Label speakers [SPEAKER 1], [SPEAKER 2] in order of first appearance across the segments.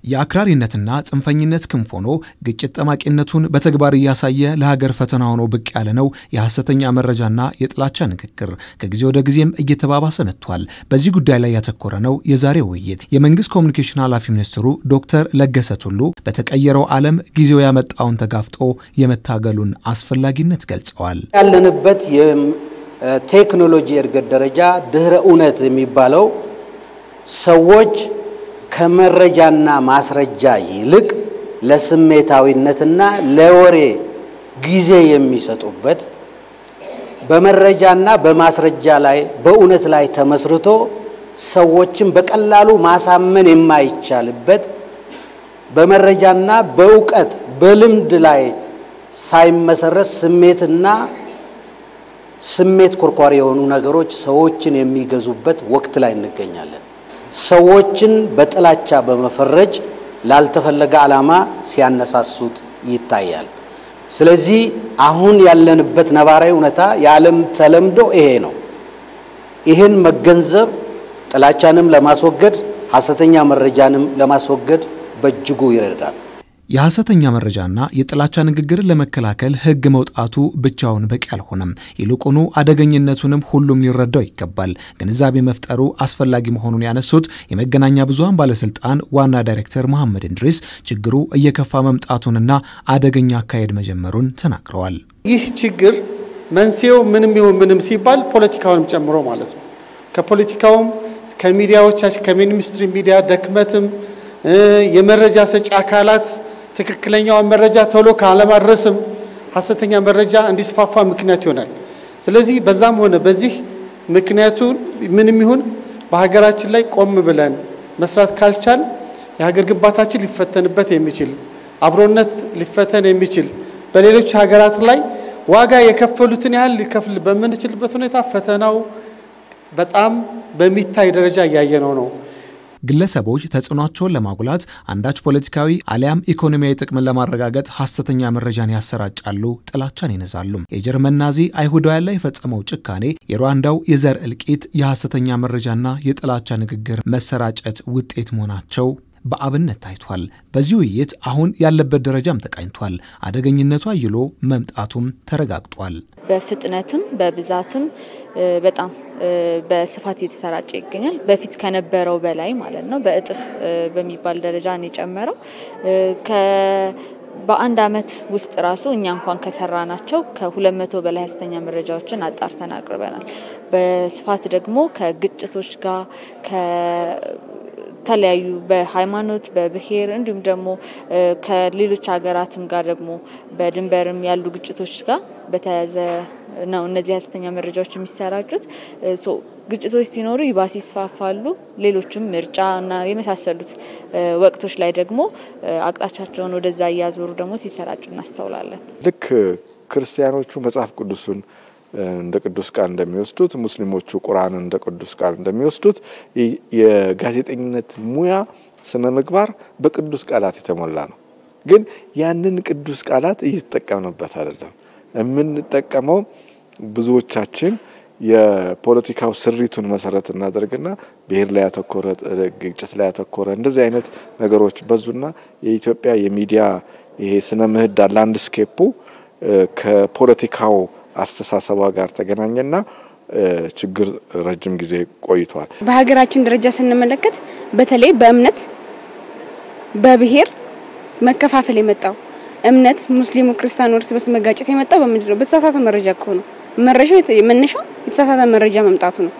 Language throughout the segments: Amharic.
[SPEAKER 1] የአክራሪነትና ጽንፈኝነት ክንፍ ሆኖ ግጭት ጠማቂነቱን በተግባር እያሳየ ለሀገር ፈተና ሆኖ ብቅ ያለ ነው የሐሰተኛ መረጃና የጥላቻ ንግግር። ከጊዜ ወደ ጊዜም እየተባባሰ መጥቷል። በዚህ ጉዳይ ላይ ያተኮረ ነው የዛሬው ውይይት። የመንግስት ኮሚኒኬሽን ኃላፊ ሚኒስትሩ ዶክተር ለገሰ ቱሉ በተቀየረው ዓለም ጊዜው ያመጣውን ተጋፍጦ የመታገሉን አስፈላጊነት ገልጸዋል።
[SPEAKER 2] ያለንበት የቴክኖሎጂ እድገት ደረጃ ድህረ እውነት የሚባለው ሰዎች ከመረጃና ማስረጃ ይልቅ ለስሜታዊነትና ለወሬ ጊዜ የሚሰጡበት በመረጃና በማስረጃ ላይ በእውነት ላይ ተመስርቶ ሰዎችን በቀላሉ ማሳመን የማይቻልበት በመረጃና በእውቀት በልምድ ላይ ሳይመሰረት ስሜትና ስሜት ኮርኳሪ የሆኑ ነገሮች ሰዎችን የሚገዙበት ወቅት ላይ እንገኛለን። ሰዎችን በጥላቻ በመፈረጅ ላልተፈለገ ዓላማ ሲያነሳሱት ይታያል። ስለዚህ አሁን ያለንበት ነባራዊ እውነታ የዓለም ተለምዶ ይሄ ነው። ይህን መገንዘብ ጥላቻንም ለማስወገድ ሐሰተኛ መረጃንም ለማስወገድ በእጅጉ ይረዳል።
[SPEAKER 1] የሐሰተኛ መረጃና የጥላቻ ንግግርን ለመከላከል ሕግ መውጣቱ ብቻውን በቂ አልሆነም። ይልቁኑ አደገኝነቱንም ሁሉም ሊረዳው ይገባል። ግንዛቤ መፍጠሩ አስፈላጊ መሆኑን ያነሱት የመገናኛ ብዙኃን ባለስልጣን ዋና ዳይሬክተር መሐመድ እንድሪስ ችግሩ እየከፋ መምጣቱንና አደገኛ አካሄድ መጀመሩን ተናግረዋል።
[SPEAKER 3] ይህ ችግር መንስኤው ምንም ይሁን ምንም ሲባል ፖለቲካውንም ጨምሮ ማለት ነው። ከፖለቲካውም ከሚዲያዎቻችን ከሚኒስትሪ ሚዲያ ደክመትም የመረጃ ሰጪ አካላት ትክክለኛውን መረጃ ቶሎ ካለማድረስም ሐሰተኛ መረጃ እንዲስፋፋ ምክንያት ይሆናል። ስለዚህ በዛም ሆነ በዚህ ምክንያቱ ምንም ይሁን በሀገራችን ላይ ቆም ብለን መስራት ካልቻል የሀገር ግንባታችን ሊፈተንበት የሚችል አብሮነት ሊፈተን የሚችል በሌሎች ሀገራት ላይ ዋጋ የከፈሉትን ያህል ሊከፍል በምንችልበት ሁኔታ ፈተናው በጣም በሚታይ ደረጃ እያየነው ነው።
[SPEAKER 1] ግለሰቦች ተጽዕኗቸውን ለማጉላት አንዳች ፖለቲካዊ አሊያም ኢኮኖሚያዊ ጥቅምን ለማረጋገጥ ሐሰተኛ መረጃን ያሰራጫሉ፣ ጥላቻን ይነዛሉ። የጀርመን ናዚ አይሁዳውያን ላይ የፈጸመው ጭካኔ፣ የሩዋንዳው የዘር እልቂት የሐሰተኛ መረጃና የጥላቻ ንግግር መሰራጨት ውጤት መሆናቸው በአብነት ታይቷል። በዚህ ውይይት አሁን ያለበት ደረጃም ተቃኝቷል። አደገኝነቱ አይሎ መምጣቱም ተረጋግጧል።
[SPEAKER 4] በፍጥነትም በብዛትም በጣም በስፋት እየተሰራጨ ይገኛል። በፊት ከነበረው በላይ ማለት ነው። በእጥፍ በሚባል ደረጃ ነው የጨመረው። በአንድ አመት ውስጥ ራሱ እኛ እንኳን ከሰራ ናቸው ከሁለት መቶ በላይ ሐሰተኛ መረጃዎችን አጣርተን አቅርበናል። በስፋት ደግሞ ከግጭቶች ጋር ከተለያዩ በሃይማኖት በብሔር እንዲሁም ደግሞ ከሌሎች ሀገራትም ጋር ደግሞ በድንበርም ያሉ ግጭቶች ጋር በተያያዘ ነው እነዚህ ሐሰተኛ መረጃዎች የሚሰራጩት። ግጭቶች ሲኖሩ ይባስ ይስፋፋሉ። ሌሎችም ምርጫ እና የመሳሰሉት ወቅቶች ላይ ደግሞ አቅጣጫቸውን ወደዛ እያዞሩ ደግሞ ሲሰራጩ እናስተውላለን።
[SPEAKER 5] ልክ ክርስቲያኖቹ መጽሐፍ ቅዱሱን እንደ ቅዱስ ቃል እንደሚወስዱት ሙስሊሞቹ ቁርአንን እንደ ቅዱስ ቃል እንደሚወስዱት የጋዜጠኝነት ሙያ ስነ ምግባር በቅዱስ ቃላት የተሞላ ነው። ግን ያንን ቅዱስ ቃላት እየተጠቀምንበት አይደለም። የምንጠቀመው ብዙዎቻችን የፖለቲካው ስሪቱን መሰረት እናደርግና ብሔር ላይ ያተኮረ ግጭት ላይ ያተኮረ እንደዚህ አይነት ነገሮች በዙና የኢትዮጵያ የሚዲያ ይሄ ስነ ምህዳር ላንድስኬፑ ከፖለቲካው አስተሳሰቧ ጋር ተገናኘና ችግር ረጅም ጊዜ ቆይቷል።
[SPEAKER 6] በሀገራችን ደረጃ ስንመለከት በተለይ በእምነት በብሔር መከፋፈል የመጣው እምነት ሙስሊሙ ክርስቲያኑ እርስ በርስ መጋጨት የመጣው በምንድን ነው? በተሳሳተ መረጃ እኮ ነው። መረጃው መነሻው የተሳሳተ መረጃ መምጣቱ ነው።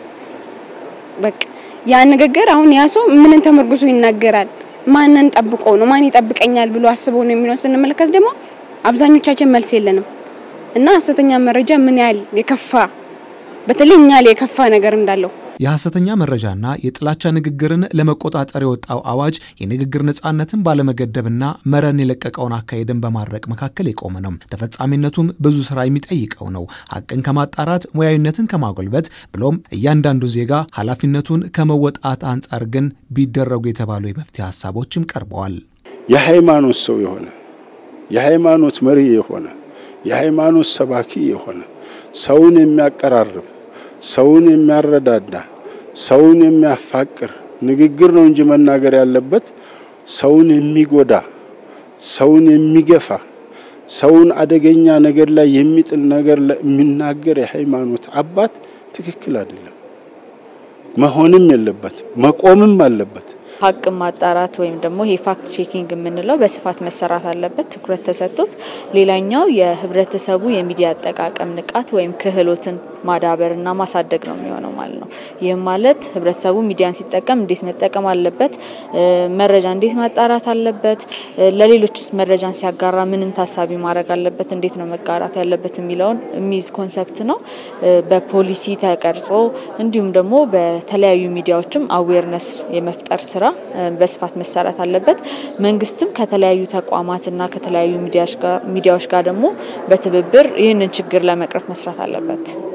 [SPEAKER 6] በቃ ያ ንግግር አሁን ያ ሰው ምንን ተመርጉዞ ይናገራል? ማንን ጠብቆ ነው? ማን ይጠብቀኛል ብሎ አስበው ነው የሚለውን ስንመለከት ደግሞ አብዛኞቻችን መልስ የለንም እና ሐሰተኛ መረጃ ምን ያህል የከፋ በተለይ እኛ ላይ የከፋ ነገር እንዳለው
[SPEAKER 1] የሐሰተኛ መረጃና የጥላቻ ንግግርን ለመቆጣጠር የወጣው አዋጅ የንግግር ነጻነትን ባለመገደብና መረን የለቀቀውን አካሄድን በማድረቅ መካከል የቆመ ነው። ተፈጻሚነቱም ብዙ ስራ የሚጠይቀው ነው። ሀቅን ከማጣራት ሙያዊነትን ከማጎልበት ብሎም እያንዳንዱ ዜጋ ኃላፊነቱን ከመወጣት አንጻር ግን ቢደረጉ የተባሉ የመፍትሄ ሀሳቦችም ቀርበዋል።
[SPEAKER 7] የሃይማኖት ሰው የሆነ የሃይማኖት መሪ የሆነ የሃይማኖት ሰባኪ የሆነ ሰውን የሚያቀራርብ ሰውን የሚያረዳዳ ሰውን የሚያፋቅር ንግግር ነው እንጂ መናገር ያለበት ሰውን የሚጎዳ ሰውን የሚገፋ ሰውን አደገኛ ነገር ላይ የሚጥል ነገር የሚናገር የሃይማኖት አባት ትክክል አይደለም። መሆንም የለበት መቆምም አለበት።
[SPEAKER 4] ሀቅ ማጣራት ወይም ደግሞ ይሄ ፋክት ቼኪንግ የምንለው በስፋት መሰራት አለበት፣ ትኩረት ተሰጥቶት። ሌላኛው የህብረተሰቡ የሚዲያ አጠቃቀም ንቃት ወይም ክህሎትን ማዳበርና ማሳደግ ነው የሚሆነው ማለት ነው። ይህም ማለት ህብረተሰቡ ሚዲያን ሲጠቀም እንዴት መጠቀም አለበት፣ መረጃ እንዴት ማጣራት አለበት፣ ለሌሎችስ መረጃን ሲያጋራ ምንን ታሳቢ ማድረግ አለበት፣ እንዴት ነው መጋራት ያለበት የሚለውን የሚይዝ ኮንሰፕት ነው። በፖሊሲ ተቀርጾ እንዲሁም ደግሞ በተለያዩ ሚዲያዎችም አዌርነስ የመፍጠር ስራ በስፋት መሰራት አለበት። መንግስትም ከተለያዩ ተቋማትና ከተለያዩ ሚዲያዎች ጋር ደግሞ በትብብር ይህንን ችግር ለመቅረፍ መስራት አለበት።